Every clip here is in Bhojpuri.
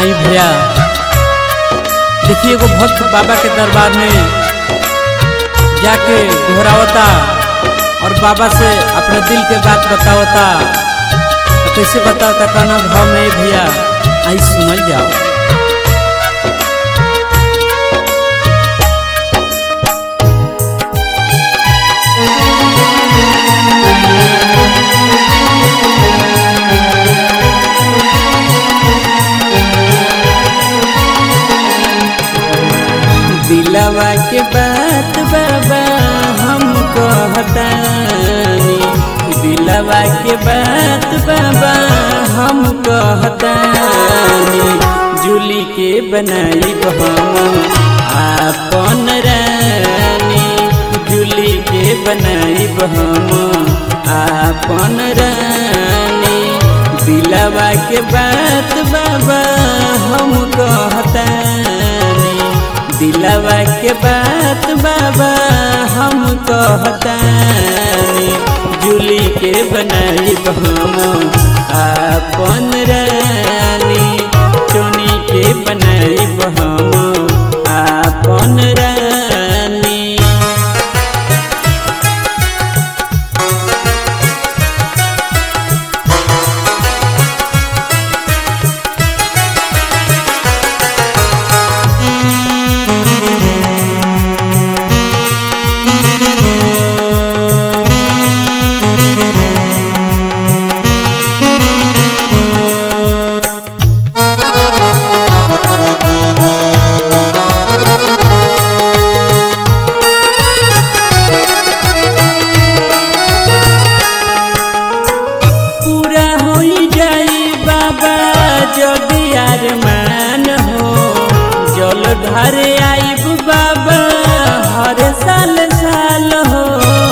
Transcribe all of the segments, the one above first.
आई भैया देखिए एगो भक्त बाबा के दरबार में जाके घोरावता और बाबा से अपने दिल के बात बतावता तो कैसे बतावता कहना भाव में भैया आई सुनल जाओ दिलवा के बात बाबा हम कहतानी दिलवा के बात बाबा हम कहतानी जूली के बनाई हम आपन रानी जूली के बनाई हम आपन रानी दिलवा के बात बाबा हम कहतानी दिलवा के बात बाबा हम कहतानी जूली के बनाई हम आपन रानी चोनी के बनाई हम आपन रानी पूरा हो जाई बाबा जदि अरमान हो जल घर आईब बाबा हर साल साल हो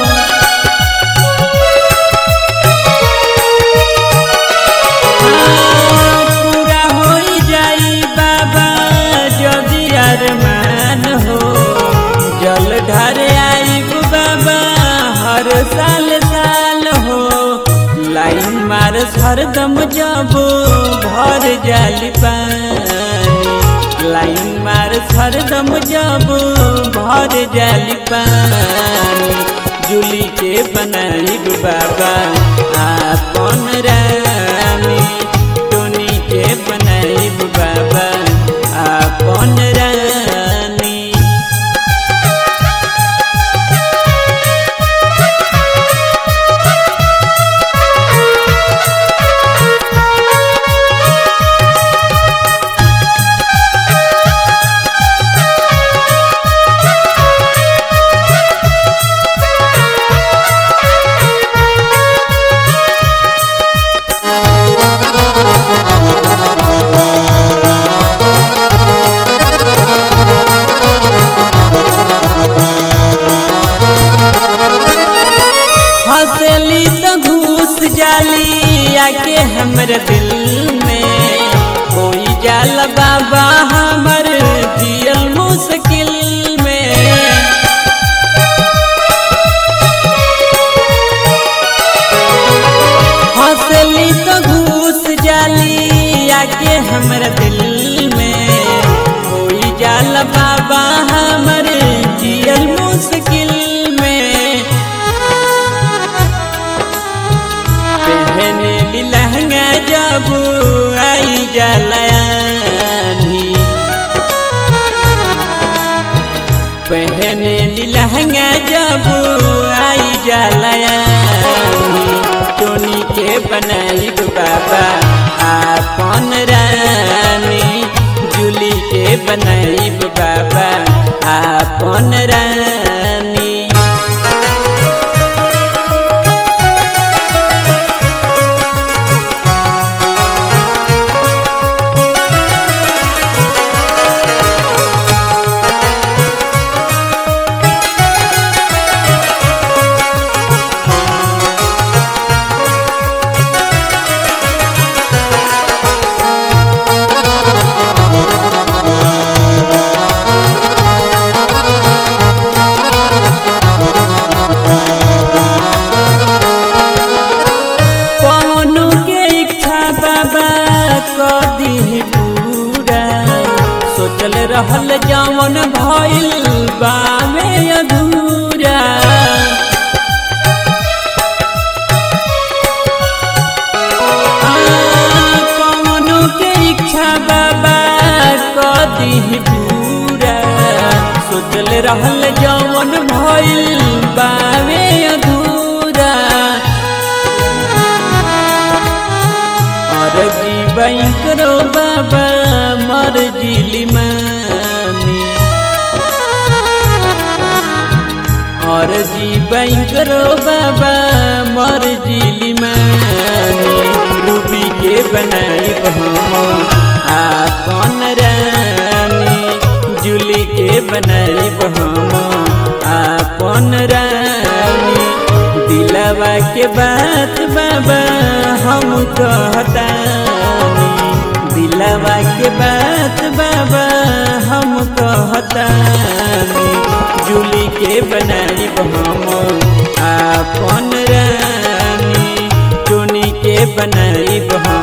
हाँ, पूरा हो जाई बाबा जदि अरमान हो जल घर आईब बाबा हर साल साल हो लाइन मार हरदम जब भर जाली पानी लाइन मार हरदम जब भर जाली पानी जूली के बनाई बाबा आपन रानी टोनी के बनाई बाबा आपन रानी हंसली तो घूस जाली आके हमर दिल में कोई जाल बाबा हमर जियल मुश्किल में हंसली तो घूस जाली आके हमर दिल में कोई जाल बाबा हमर जियल मुश्किल में पहने ली लहंगा जब आई जलानी पहने ली लहंगा जब आई जलानी टोनी के बनाई बाबा आपन रानी जूली के बनाई बाबा आपन रानी रहल जवन भइल बावे अधूरा आ, कवनो के इच्छा बाबा कदी पूरा सोचल रहल जवन भइल बावे अधूरा और जीवन करो बाबा मर जिली मानी और जीवन करो बाबा मर जिली मानी रूबी के बनाई हम आपन रानी जुली के बनाई हम आपन रानी दिलवा के बात बाबा हम कहतानी दिलवा के बात बाबा हम कहतानी जुली के बनाई हम आपन रानी टोनी के बनाई हम